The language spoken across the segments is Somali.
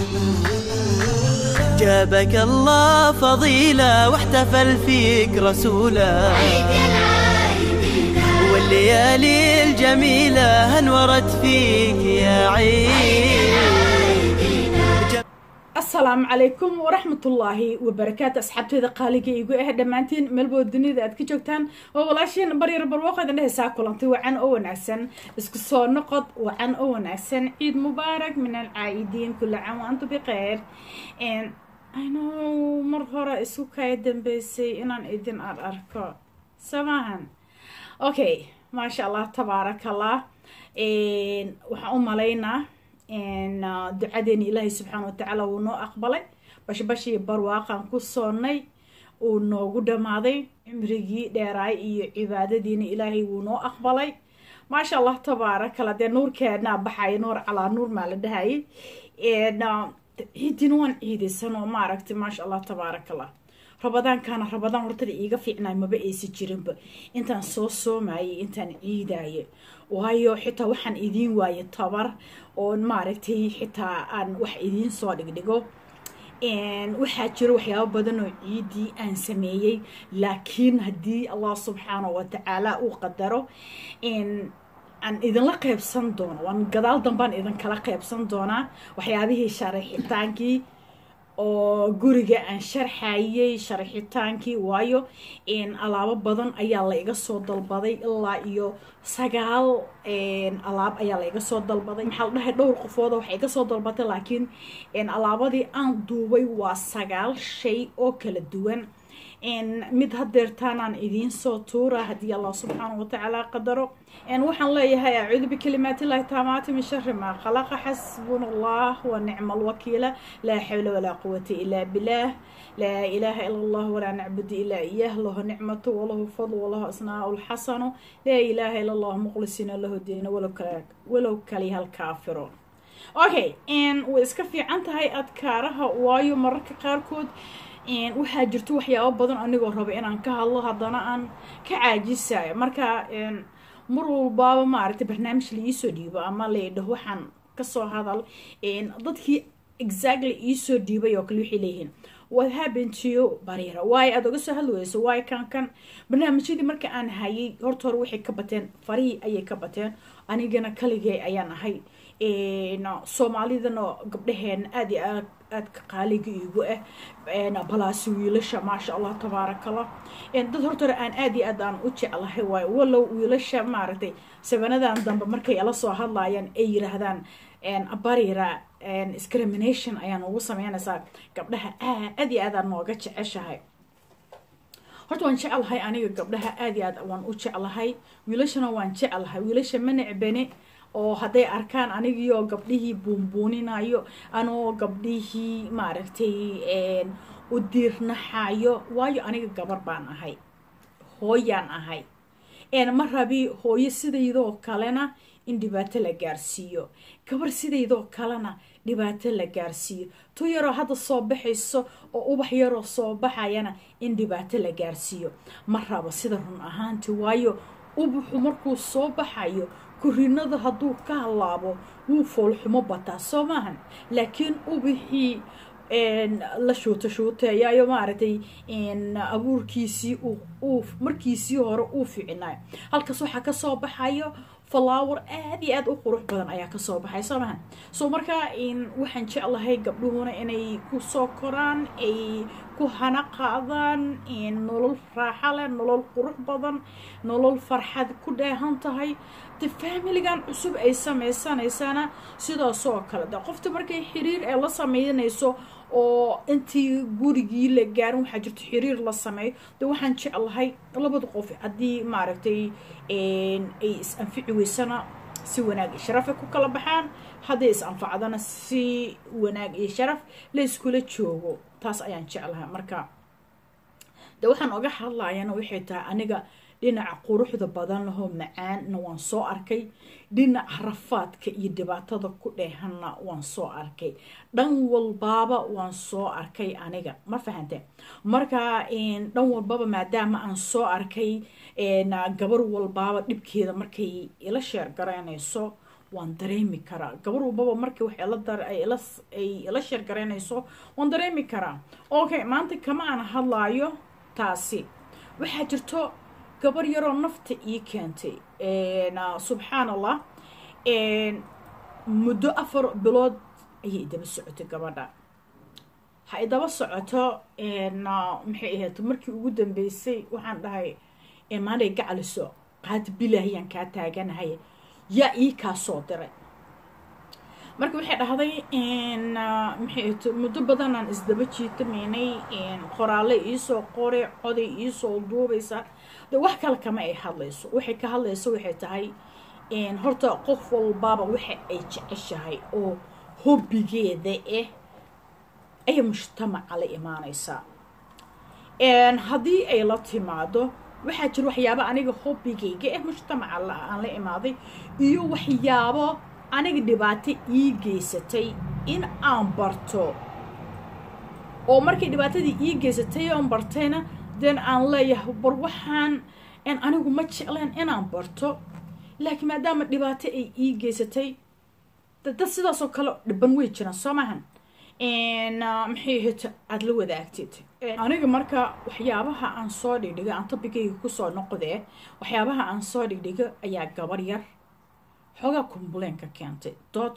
جابك الله فضيلة واحتفل فيك رسوله والليالي الجميلة انورت فيك يا عيد asalaamu calaykum waraxmatullaahi wabarakaatu asxaabteeda qaaliga igu ah dhammaantiin meelbood dunida aad ka joogtaan oo walaashiin baryar barwaaqadan dhehaysaa kulantay wacan oo wanaagsan isku soo noqod wacan oo wanaagsan ciid mubaarak min alcaa'idiin kula cam wa antu bikhayr know mar hore isu kaya dambeysay inaan idin ar arko samaahan okay maasha allah tabaarakallah waxaan u malaynaa ducadeeni ilaahay subxaana watacaala wuu noo aqbalay bashbashii barwaaqan ku soonnay uu noogu dhammaaday cimrigii dheeraay iyo cibaadadiina ilaahay wuu noo aqbalay maasha allah tabaarakala dee nuurkeednaa baxaya nuur calaa nuur maa la dhahayay ciidina waan ciidaysan oo maaragtay maasha allah tabaarakallah rabadaankaana rabadaan hortada iiga fiicnay maba aysa jirinba intaan soo soomayay intaan ciidaaye waayo xitaa waxaan idiin waaye tabar oo maaragtay xitaa aan wax idiin soo dhigdhigo waxaa jiro waxyaabo badan oo ciidii aan sameeyey laakiin haddii allah subxaana wa tacaala uu qadaro aan idinla qeybsan doono waan gadaal dambaan idinkala qeybsan doonaa waxyaabihii sharaxitaankii oo guriga aan sharxayay sharaxitaankii waayo alaabo badan ayaa la iga soo dalbaday ilaa iyo sagaal alaab ayaa la iga soo dalbaday maxaa la dhahay dhowr qofooda waxay iga soo dalbatay laakiin alaabadii aan duubay waa sagaal shay oo kala duwan mid hadeertaanaan idiin soo tuura haddii allah subxaana watacaala qadaro waxaan leeyahay acuudu bikalimaatillahi taamaati min shari maa khalaqa xasbuna allah wa nicma alwakiila laa xawla walaa quwata ilaa bilaah laa ilaaha ila allah walaa nacbudu ilaa iyah lahu nicmatu walahu fadl walahu asnaau lxasanu laa ilaaha ila allah muqlisiina lahu diina walow kaliha alkaafiro okay way iska fiican tahay adkaaraha waayo mararka qaarkood waxaa jirto waxyaabo badan anigoo raba inaan ka hadlo haddana aan ka caajisayo marka mar walbaaba maaragtay barnaamij laiisoo dhiibo ama laydhaho waxaan kasoo hadal dadkii exactly iisoo dhiibay oo kale waxay leeyihiin what happened to you bariira waayo aada oga soo hadli weyso waayo kan kan barnaamijyadii marka aan hayay horta hore waxay ka bateen farihii ayay ka bateen anigana kaligay ayaan ahay soomaalidana gabdhaheena aada iyo aad aadka qaaliga iigu ah balaasi wiilasha maasha allah tabaarakallah dad horta hore aan aada iyo aad aan u jeclahay waayo walow wiilasha maaragtay sabanadan dambe markay ala soo hadlayaan ay yiraahdaan barira discrimination ayaan ugu sameynaysaa gabdhaha aad iyo aadaan nooga jeceshahay horta waan jeclahay aniga gabdhaha aad iyo aad waan u jeclahay wiilashana waan jeclahay wiilasha ma necbene oo hadday arkaan anigiioo gabdhihii buunbuuninayo anoo gabdhihii maaragtay u diirnaxayo waayo aniga gabar baan ahay hooyaan ahay ma rabi hooyo sidaydoo kalena in dhibaato la gaarsiiyo gabar sidaydoo kalena dhibaato la gaarsiiyo tu yaroo hadda soo baxayso oo ubax yaroo soo baxayana in dhibaato la gaarsiiyo ma rabo sida run ahaanti waayo ubaxu markuu soo baxayo kurinada hadduu ka halaabo wuu foolxumo bataa soo maahan laakiin ubixii la shuuta shuuteeyayo maaragtay abuurkiisii uu markiisii hore uu ficinayo halkaas waxaa kasoo baxayo flower aada iyo aada u qurux badan ayaa kasoo baxay soo mahan so markaa waxaan jeclahay gabdhuhuna inay kusoo koraan ay ku hana qaadaan nolol raaxa leh nolol qurux badan nolol farxad ku dheehan tahay de faamiligan cusub ay sameysanaysana sidaasoo kale de qofta markay xiriir ee la sameynayso oo intii gurigii la gaarin waxaa jirto xiriir la sameeyo de waxaan jeclahay labada qof haddii maaragtay ay is anfici weysana si wanaag iyo sharafay ku kala baxaan hadday is anfacdana si wanaag iyo sharaf la iskula joogo taas ayaan jeclahay marka de waxaan oga hadlayana waxay tahay aniga dhinaca quruxda badan lahoo macaanna waan soo arkay dhinaca rafaadka iyo dhibaatada ku dheehanna waan soo arkay dhan walbaaba waan soo arkay aniga ma fahante marka dhan walbaba maadaama aan soo arkay gabar walbaaba dhibkeeda markay ila sheer garaynayso waan dareemi karaa gabar walbaba markii wax ay ila sheergaraynayso waan dareemi karaa okay maanta kama aan hadlaayo taasi waxaa jirto gabar yaroo nafta ii keentay subxaan allah muddo afar bilood ayay idaba socotay gabadha ha idaba socoto maxay ahayd markii ugu dambeysay waxaan dhahay maanay gacaliso qaad bilaahiyaan kaa taaganahay yaa ii kaa soo diray marka waxay dhahday maxay ahayd muddo badanaan isdaba jiitamaynay qoraalle iisoo qore coday iisoo duubaysa de wax kale kama ay hadlayso waxay ka hadlayso waxay tahay horta qof walbaaba waxa ay jeceshahay oo hobbigeeda ah ayay mujtamaca la imaanaysaa haddii ay la timaado waxaa jira waxyaabo aniga hobbigayga ah mujtamaca aan la imaaday iyo waxyaabo aniga dhibaato ii geysatay in aan barto oo markay dhibaatadii ii geysatay oon bartayna den aan leeyahay bar waxaan anigu ma jecleen inaan barto laakiin maadaama dhibaato ay ii geysatay dad sidaasoo kale dhiban wey jiraan soo maahan maxay ahayd aada la wadaagtid aniga marka waxyaabaha aan soo dhigdhiga aan tobigayga kusoo noqdee waxyaabaha aan soo dhigdhiga ayaa gabar yar xoogaa kumbuleenka keentay dood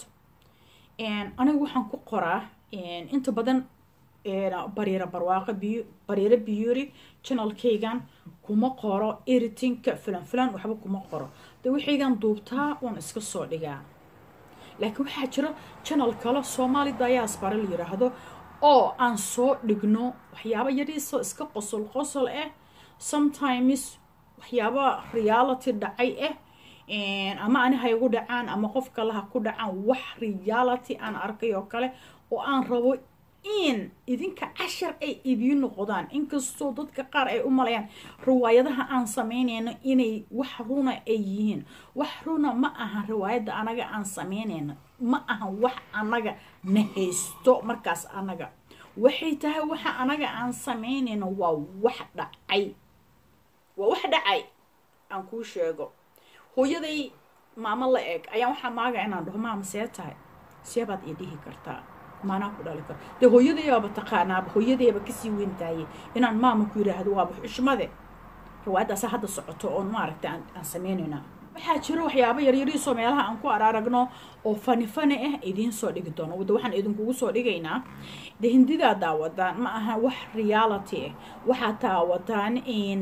aniga waxaan ku qoraa inta badan bariiro barwaaqo biyo bariiro biyuri janalkaygan kuma qoro eritinka filan filan waxba kuma qoro de waxaygan duubtaa waan iska soo dhigaa laakiin waxaa jira janal kale soomaali diaspora la yiraahdo oo aan soo dhigno waxyaaba yariisoo iska qosol qosol ah sometimes waxyaaba reality dhacay ah ama ani ha igu dhacaan ama qof kale ha ku dhacaan wax reality aan arkay oo kale oo aan rabo in idinka cashar ay idiin noqdaan inkastoo dadka qaar ay u malayaan riwaayadaha aan samaynayno inay wax runa ay yihiin wax runa ma ahan riwaayadda anaga aan samaynayno ma ahan wax anaga na haysto markaas anaga waxay tahay waxa anaga aan samaynayno waa wax dhacay waa wax dhacay aan kuu sheego hooyaday maamo la eg ayaan waxaa maaga inaan dhaho maama see tahay seebaad ii dhihi kartaa maanaa ku dhali karo dee hooyadayaaba taqaanaaba hooyadayaba kasii weyntaaye inaan maama ku yidhaahdo waaba xushmade riwaayaddaasa hadda socoto oon maaragta aan samaynayna waxaa jiro waxyaaba yaryariisoo meelaha aan ku araragno oo fani fani ah idiin soo dhigi doono wada waxaan idinkugu soo dhigaynaa de hindidaa daawadaan ma aha wax reality ah waxaad daawataan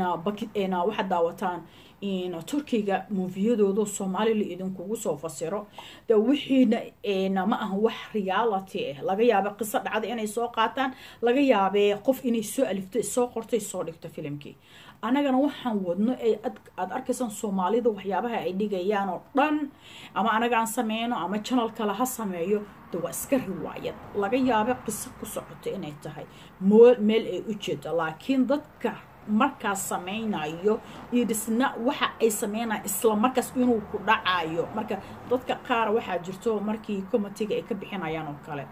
waxaad daawataan turkiga muufiyadooda soomaali la idinkugu soo fasiro de wixiina ma aha wax reality ah laga yaaba qiso dhacda inay soo qaataan laga yaabee qof inay soo alifto soo qortay soo dhigto filimkii anagana waxaan wadno aada arkaysaan soomaalida waxyaabaha ay dhigayaan oo dhan ama anaga aan sameyno ama janal kale ha sameeyo de waa iska riwaayad laga yaaba qiso ku socoto inay tahay meel ay u jeedo laakiin dadka markaas sameynayo iyo dhisna waxa ay sameynayan isla markaas inuu ku dhacayo marka dadka qaar waxaa jirto markii comitiga ay ka bixinayaan oo kale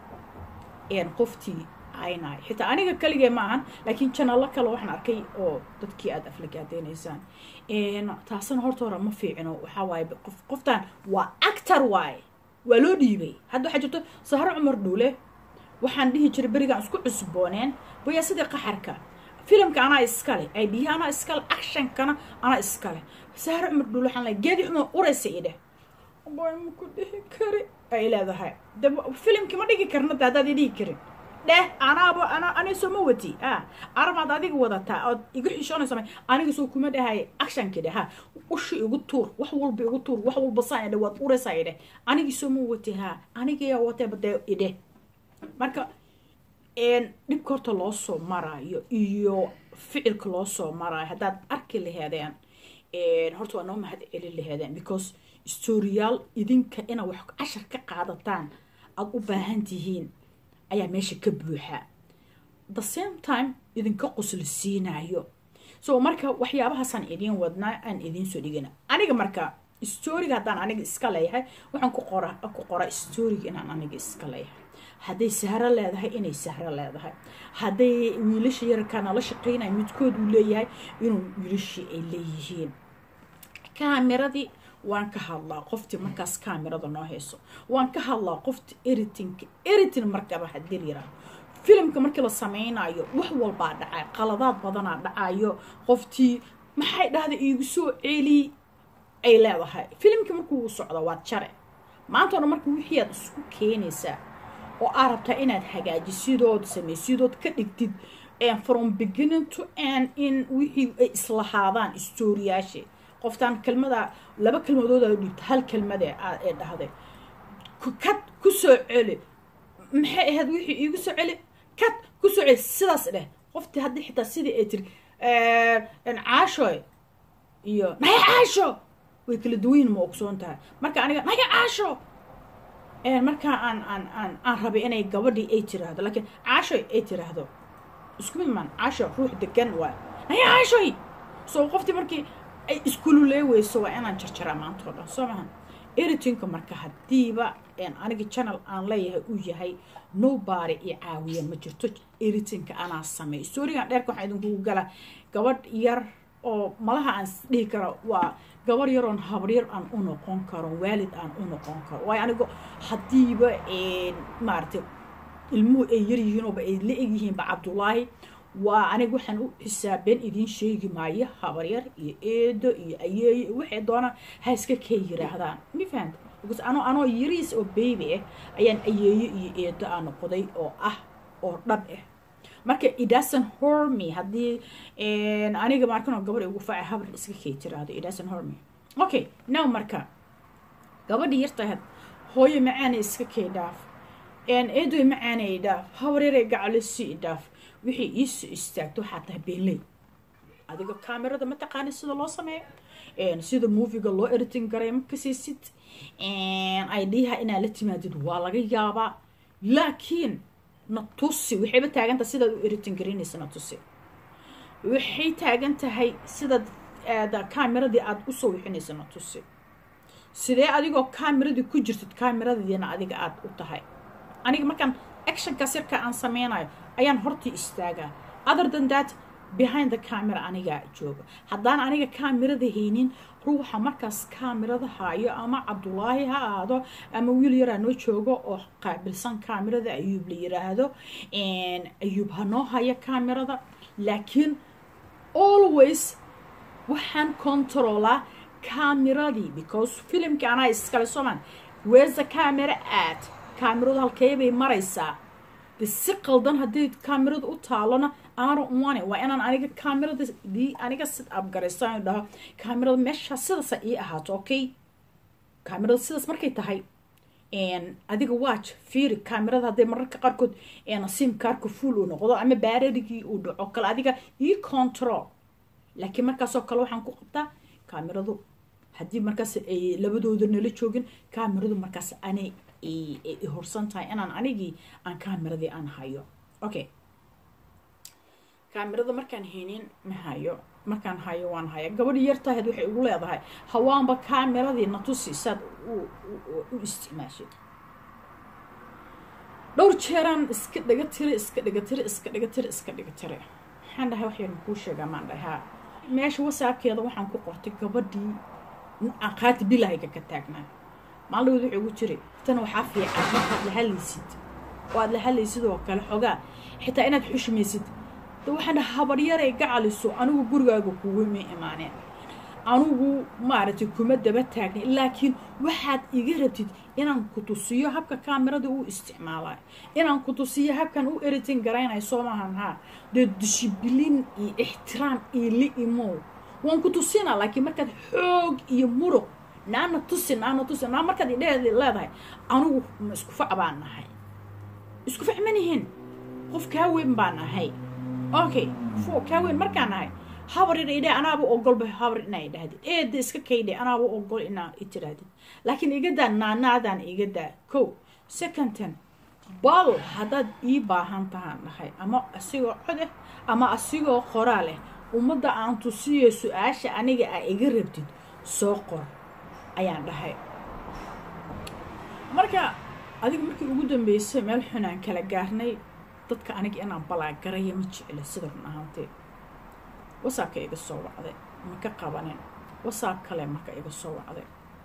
qoftii aynay xitaa aniga kaligee ma ahan laakiin janalo kale waxaan arkay oo dadkii aada aflagaadeynaysaan taasina horta hore ma fiicino waxaa waaye qof qoftan waa actor waaye waa loo dhiibay hadda waxaa jirto sahro cumar dhuule waxaan dhihi jiray berigaan isku cusbooneen baya sidii qaxarka filimka anaa iskale idh anaa iskale actionkana anaa iskale sahro cumar dhuule waxaan leeyahay geedi xuma uraysa idheh boy ma ku dhihi kari ay leedahay de filimkii ma dhigi karna de haddaad i dhigi karin dheh anaaba ana ani soo ma wati a armaad adiga wadataa ood igu xishoonaysa aniga soo kuma dhahay actionki dheh ha ushi igu tuur wax walba igu tuur wax walba saa idhe waad uraysaa idheh anigii soo ma wati ha anigayaa wateeba dee idheh marka dhibka horta loo soo maraayo iyo ficilka loo soo maraayo haddaad arki laheedeen horta waa noo mahad celin laheedeen because storyaal idinka inaad wax cashar ka qaadataan aada u baahan tihiin ayaa meesha ka buuxa the same time idinka qosli siinayo so marka waxyaabahaasaan idiin wadnaa aan idiin soo dhigana aniga marka storiga haddaan aniga iska leeyahay waxaan ku qora ku qoraa storiga inaan aniga iska leeyahay hadday sahro leedahay inay sahro leedahay hadday wiilasha yarkaa nala shaqeynaya midkood uu leeyahay inuu wiilashii ay leeyihiin kaameradii waan ka hadlaa qoftii markaas kaamirada noo hayso waan ka hadlaa qofti eritinka eritin markaba hadii yiraa filimka markii la sameynayo wax walbaa dhacay qaladaad badanaa dhacayo qoftii maxay dhahda iigu soo celi ay leedahay filimkii markuu socdo waad jare maanta o dhan marka wixii aad isku keenaysaa oo aad rabtaa inaad hagaajisidood samaysidood ka dhigtid from beginning to end in wixii ay islahaadaan stooriyaashe qoftaan kelmada laba kelmadood aa dhigta hal kelmade ee dhahday kad ku soo celi maxay ahayd wixii iigu soo celi kad ku soo celi sidaas dheh qoftii haddii xitaa sidii ay tiri caashoy iyo naya caasho way kala duwayin ma ogsoon tahay marka aniga naya caasho markaa aan aan aan aan rabay inay gabadhii ay tiraahdo laakiin caashoy ay tiraahdo isku mid maan caasho ruux degan waa naya caashoy soo qoftii markii ay iskululeeweyso waa inaan jarjaraa maanta oo dhan soo maha eritinka marka haddiiba aniga channel aan leeyahay uu yahay nobody iyo caawiya ma jirto eritinka anaa sameey storigan dheerka waxaa idinkugu gala gabadh yar oo malaha aan dhihi karo waa gabarh yaroon habaryar aan u noqon karo waalid aan u noqon karo waayo anigo haddiiba maaragtay ilmuhu ay yaryihiinooba ay la egyihiinba cabdulaahi waa aniga waxaan u xisaabeen idiin sheegi maayo habaryar iyo eedo iyo ayeeyo waxay doonaan ha iska kee yiraahdaan ma fahanta because anoo anoo yariis oo baby ah ayaan ayeeyo iyo eedo aan noqday oo ah oo dhab ah marka idasan hormy haddii aniga markanoo gabadh ugu faacay habar iska kee tiraahdo idasan hormy okay now marka gabadhii yartahayd hooyo macaana iska kee dhaaf eedoy macaanay dhaaf habaryarey gacalisi dhaaf wixii iisoo istaagto waxaa tahay beenley adiga kaamirada ma taqaani sida loo sameeyo sida moviga loo eritin garay ma kasaysid idha inaad la timaadid waa laga yaabaa laakiin na tusi waxayba taagantahay sidaad u eritin garaynaysa na tusi waxay taagan tahay sidaad kaameradii aada usoo wixinaysa na tusi sidee adigoo kaameradii ku jirtid kaameradiina adiga aada u tahay aniga markaan actionkaas yarka aan sameynayo ayaan hortii istaagaa other than that behind the camera anigaa jooga haddaan aniga kaamirada haynin ruuxa markaas kaamirada haayo ama cabdulaahi ha ahaado ama wiil yaraa noo joogo oo qaabilsan kaamirada ayuub la yiraahdo ayuub ha noo hayo kaamirada laakiin always waxaan controlaa kaamiradii because filimkii anaa iskale soman where's the camera at kaamiradu halkeebay maraysaa de si qaldan haddii kaamirada u taalona aanu umane waa inaan aniga kaamirada dii aniga sid abgarayso aan dhaho kaamirada meeshaa sidaasa ii ahaato okay kaamirada sidaas markay tahay adiga watch fiiri kaamirada hadday mararka qaarkood simkaarka fuul uu noqdo ama baararigii uu dhaco kale adiga ii control laakiin markaasoo kale waxaan ku qabtaa kaamiradu haddii markaas ay labadooda nala joogin kaamiradu markaas anay horsan tahay inaan anigii aan kaameradii aan hayo okay kaamirada markaan haynin ma hayo markaan hayo waan haya gabadhi yartahayd waxay ugu leedahay hawaanba kaameradii natusi saad u isticmaashid dhowr jeeraan iska dhaga tiri iska dhaga tiri iska dhaga tiri iska dhaga tiri maxaan dhahay waxyar makuu sheegaa maan dhahay haa meesha wasaabkeeda waxaan ku qortay gabadhii qaati bilahayga ka taagnaa maaldawood wuxuu ugu jiri tan waxaa fiican markaad la hadlaysid oo aad la hadlaysid oo kale xogaa xitaa inaad xushmaysid de waxaan dhaha habaryaray gacaliso anigu gurigaaga kuwama imaaneen anigu maaragtay kuma daba taagnay laakiin waxaad iga rabtid inaan ku tusiyo habka kaamirada uu isticmaalayo inaan ku tusiyo habkan u eritin garaynayo soo maahan haa dee dishibilin iyo ixtiraam iyo li imow waan ku tusinaa laakiin markaad xoog iyo muruq naana tusi naana tusi naa markaad idheed leedahay anigu ma isku fac baan nahay isku fac ma nihin qof kaa weyn baan nahay okay fo kaa weyn markaan nahay habar ina idhe anaaba ogolba habar inaa idhahdid eeda iska kaydhe anaaba ogol inaa itirahdid laakiin igadaa naanaadaan igadaa ko secondten bal haddaad ii baahan tahaan dhahay ama asigoo cod ah ama asigoo qoraa leh ummadda aan tusiyo su-aasha aniga aa iga rabtid soo qor ayaan dhahay marka adiga markii ugu dambeysay meel xunaan kala gaarnay dadka aniga inaan balaagaraya ma jecla sida run ahaantee wasaabka iga soo wacday ma ka qabanin wasaab kale marka iga soo wacday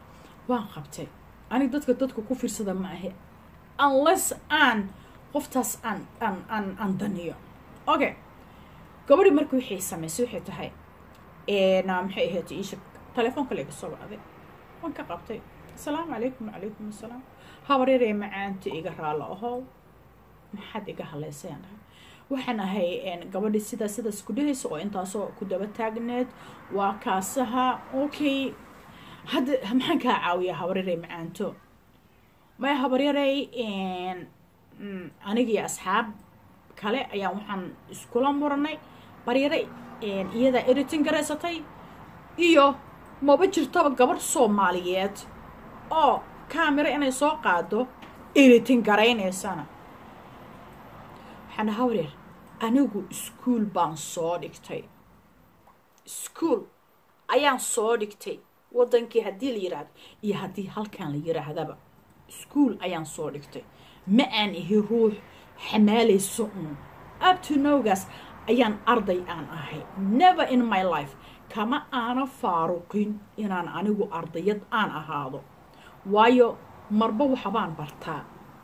waan qabtay anig dadka dadka ku fiirsada ma ahe unless aan qoftaas aan aan aan aan daniyo okay gabadhi marka waxay samaysay waxay tahay maxay ahayd iisha telefoonka layga soo wacday waan ka qabtay asalaamu calaykum wacalaykum assalaam habaryaree macaanta iga raallo ahow maxaad iga haleysayaan dhahay waxaan ahay gabadhi sidaa sidaas ku dhehaysa oo intaasoo ku daba taagneed waa kaasaha okay hadda maxaan kaa caawiyaa habaryarey macaanto maya habaryarey anigii asxaab kale ayaan waxaan iskula muranay baryare iyadaa eritin garaysatay iyo maba jirtaba gabadh soomaaliyeed oo camera inay soo qaado eritin garaynaysana waxaan habaryar anigu iskuol baan soo dhigtay iskuol ayaan soo dhigtay waddankii haddii la yidhaahdo iyo haddii halkan la yidhaahdaba iskuol ayaan soo dhigtay ma aan ihi ruux xamaalayso un abtonowgaas ayaan arday aan ahay never in my life kama aana faaruqin inaan anigu ardayad aan ahaado waayo marba waxbaan bartaa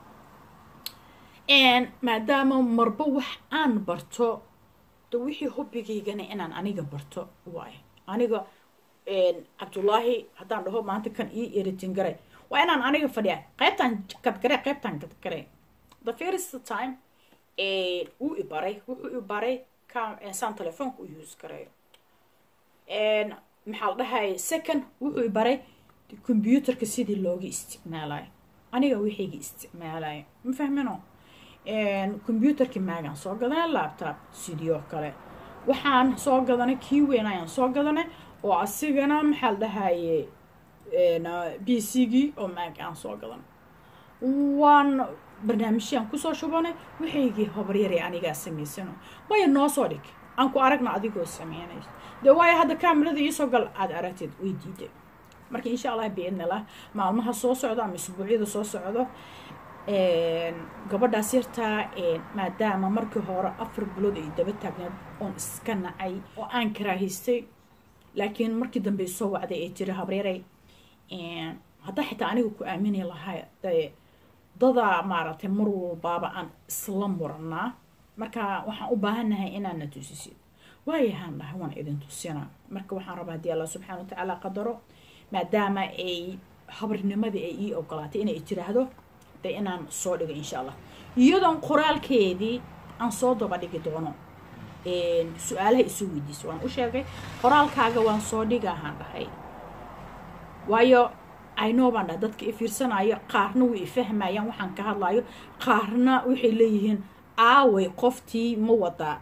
maadaama marba wax aan barto de wixii hobbigaygana inaan aniga barto waay aniga cabdullaahi haddaan dhaho maanta kan ii eritin garay waa inaan aniga fadhiya qaybtaan kadgare qaybtaan kadgare the first time uu ibaray wuxuu ibaray saan telefoonka u use gareeyo maxaa la dhahay second wuxuu ibaray computerka sidii looga isticmaalayo aniga wixayga isticmaalayo ma fahmino computerkii maagaan soo gadanay laptop sidii oo kale waxaan soo gadanay kii weyn ayaan soo gadanay oo asigana maxaa la dhahaye b c gii oo maag aan soo gadanay waan barnaamijyaan kusoo shubanay waxaygii hobaryaree anigaa samaysano maya noo soo dhig aan ku aragna adigoo sameynayso dee waayo hadda kamerada iisoo gal aada aragteed way diiday marka insha allah biidnillah maalmaha soo socdo ama isbuucyada soo socdo gabadhaas yartaa maadaama markii hore afar bilood ay daba taagneed oon iska nacay oo aan karaahaystay laakiin markii dambe soo wacday ay tiri habreeray haddaa xitaa aniga ku aamini lahaa dee dadaa maaragtay mar walbaaba aan isla muranaa marka waxaan u baahannahay inaadna tusisid waayahaan dhahay waan idin tusinaa marka waxaan rabaa haddii allah subxana wa tacaala qadaro maadaama ay habarnimadii ay ii ogolaatay inay tiraahdo de inaan soo dhigo insha allah iyadoon qoraalkeedii aan soo daba dhigi doono su-aalaha isu weydiisa waan u sheegay qoraalkaaga waan soo dhigahaan dhahay waayo aynoo baan dhahay dadka i fiirsanayo qaarna way ifahmayaan waxaan ka hadlayo qaarna waxay leeyihiin aaway qoftii ma wadaa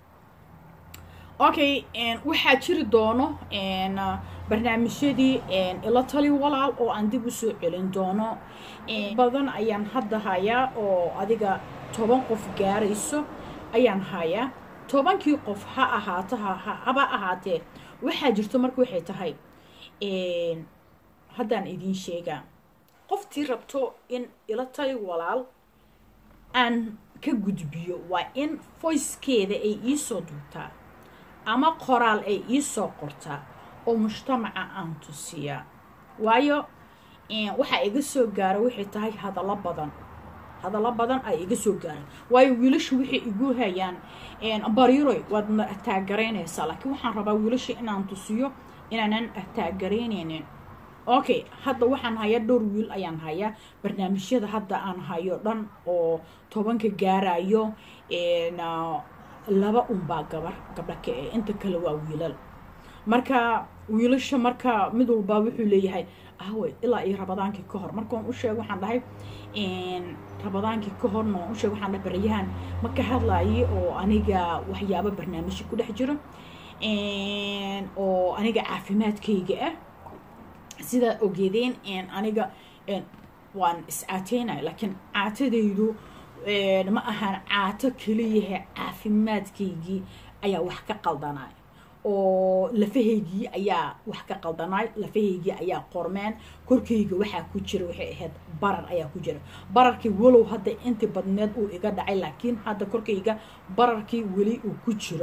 okay waxaa jiri doono barnaamijyadii ila tali walaal oo aan dib usoo celin doono badan ayaan hadda hayaa oo adiga toban qof gaarayso ayaan hayaa tobankii qof ha ahaato haba ahaatee waxaa jirto marka waxay tahay haddaan idiin sheegaa qoftii rabto in ila tali walaal aan ka gudbiyo waa in voicekeeda ay iisoo duubtaa ama qoraal ay iisoo qortaa oo mujtamaca aan tusiyaa waayo waxaa iga soo gaara waxay tahay hadallo badan hadallo badan ay iga soo gaaraan waayo wiilashu waxay igu hayaan bariroy waadna ataagaraynaysaa laakiin waxaan rabaa wiilasha inaan tusiyo inaanan ataagaraynaynin okay hadda waxaan hayaa dhowr wiil ayaan hayaa barnaamijyada hadda aan hayo dhan oo tobanka gaarayo laba unbaa gabar gabdha ka e inta kale waa wiilal marka wiilasha marka mid walbaa wuxuu leeyahay ahwe ilaa iyo rabadaankii ka hor markaan u sheeg waxaan dhahay rabadaankii ka horna waan u sheeg waxaan dhahay baryahan ma ka hadlaaye oo aniga waxyaabo barnaamijya ku dhex jiro oo aniga caafimaadkayga ah sidaa ogeedeen aniga waan is-caateynaya laakiin caatadaydu ma ahaan caato keliyaha caafimaadkaygii ayaa wax ka qaldanay oo lafahaygii ayaa wax ka qaldanay lafahaygii ayaa qormeen korkayga waxaa ku jira waxay ahayd barar ayaa ku jira bararkii walow hadda intii badneed uu iga dhacay laakiin hadda korkayga bararkii weli uu ku jiro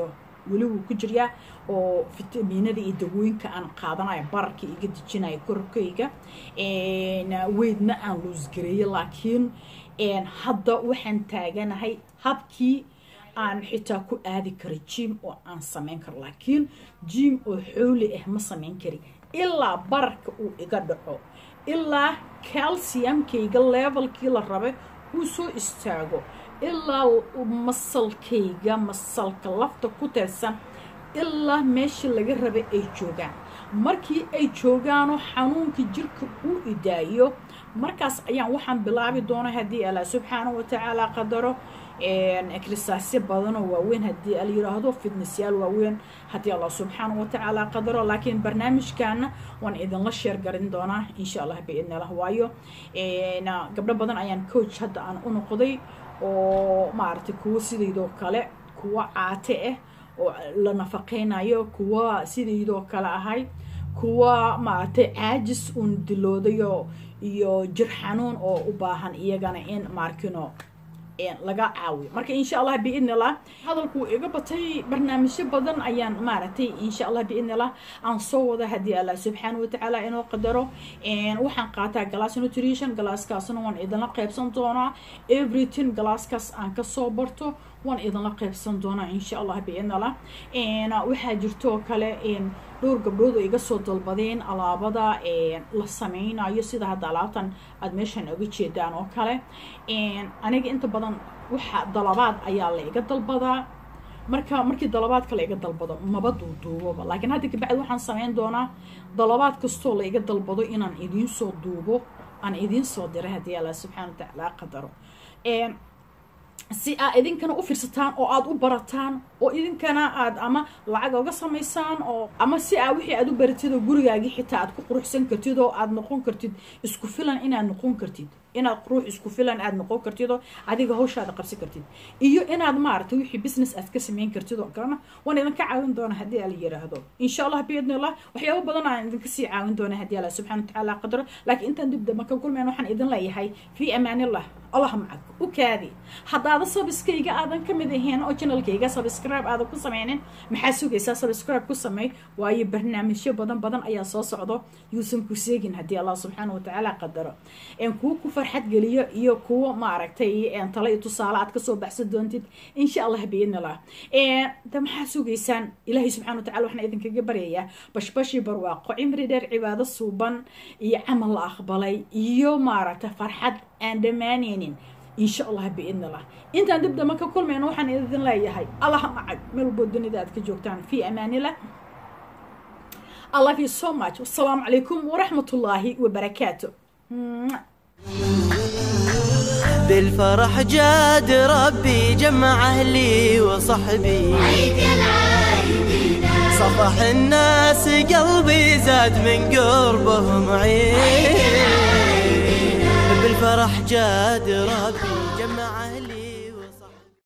weli wuu ku jiryaa oo fitamiinada iyo dawooyinka aan qaadanayo bararka iga dejinayo korkayga weydna aan luusgareeye laakiin hadda waxaan taaganahay habkii aan xitaa ku aadi karo jim oo aan samayn karo laakiin jim oo xooli ah ma samayn kari ilaa bararka uu iga dhaco ilaa calciumkayga levelkii la rabay uu soo istaago ilaa masalkayga masalka lafta ku teersan ilaa meeshii laga rabay ay joogaan markii ay joogaanoo xanuunka jirka uu idaayo markaas ayaan waxaan bilaabi doona haddii allah subxaana wa tacaala qadaro ekrisaasyo badanoo waaweyn haddii ala yiraahdo fitnessyaal waaweyn haddii allah subxaana wa tacaala qadaro laakiin barnaamijkaana waan idinla sheer garin doonaa insha allah biidni allah waayo gabdho badan ayaan coach hadda aan u noqday oo maaragtay kuwo sidaydoo kale kuwo caate ah oo la nafaqeynayo kuwa sidaydoo kale ahay kuwa maaragtay caajis uun diloodayo iyo jir xanuun oo u baahan iyagana in maarkino laga caawiyo marka insha allah biidni allah hadalku iga batay barnaamijyo badan ayaan maaragtay insha allah biidni allah aan soo wada haddii allah subxaana watacaala inoo qadaro waxaan qaataa glass nutrition glasskaasna waan idinla qaybsan doonaa everything glasskaas aan kasoo barto waan idinla qaybsan doonaa insha allah biidni allah waxaa jirtoo kale dhowr gabdhood oo iga soo dalbadeen alaabada la sameynayo sida hadda alaabtan aada meeshaan oga jeedaan oo kale aniga inta badan waxa dalabaad ayaa la iga dalbadaa marka markii dalabaadka la iga dalbado maba duuduuboba laakiin hadda kabacdi waxaan sameyn doonaa dalabaad kastoo la iga dalbado inaan idiin soo duubo aan idiin soo diray haddii allah subxana watacaala qadaro si aad idinkana u fiirsataan oo aada u barataan oo idinkana aada ama lacag oga samaysaan oo ama si aa wixii aad u baratid oo gurigaagii xitaa aad ku quruxsan kartid oo aada noqon kartid isku filan inaad noqon kartid inaad ruux isku filan aada noqon kartid oo adiga hawshaada qabsan kartid iyo inaad maaragtay wixii business aad ka sameyn kartid oo kalena waan idinka caawin doona haddii ala yiraahdo insha allah biidni allah waxyaabo badan aan idinka sii caawin doona haddii allah subxana watacaala qadaro laakiin intaan dib damba ka kulmayn waxaan idin leeyahay fii amaanillah allah macag u kaadi haddaada sabiskayga aadan ka mid ahayn oo janalkayga sabscribe aadan ku sameynin maxaa sugaysaa sabscribe ku sameey waayo barnaamijyo badan badan ayaa soo socdo yuusan ku seegin haddii allah subxaana watacaala qadaro kuwa ku farxad geliyo iyo kuwa maaragtay tale iyo tusaale aad kasoo baxsan doontid insha allah biidni allah de maxaa sugaysaan ilaahay subxana watacala waxaan idinkaga baryayaa bashbashii barwaaqo cimri dheer cibaado suuban iyo camal la aqbalay iyo maaragtay farxad aan dhammaaneynin insha allah biidni allah intaan dib damba ka kulmayno waxaan idin leeyahay allah macag meel walboo dunida aad ka joogtaan fii amaanillah I love you so much. Wassalamu alaikum wa rahmatullahi wa barakatuh. بالفرح جاد ربي جمع أهلي وصحبي صفح الناس قلبي زاد من قربهم عين بالفرح جاد ربي جمع أهلي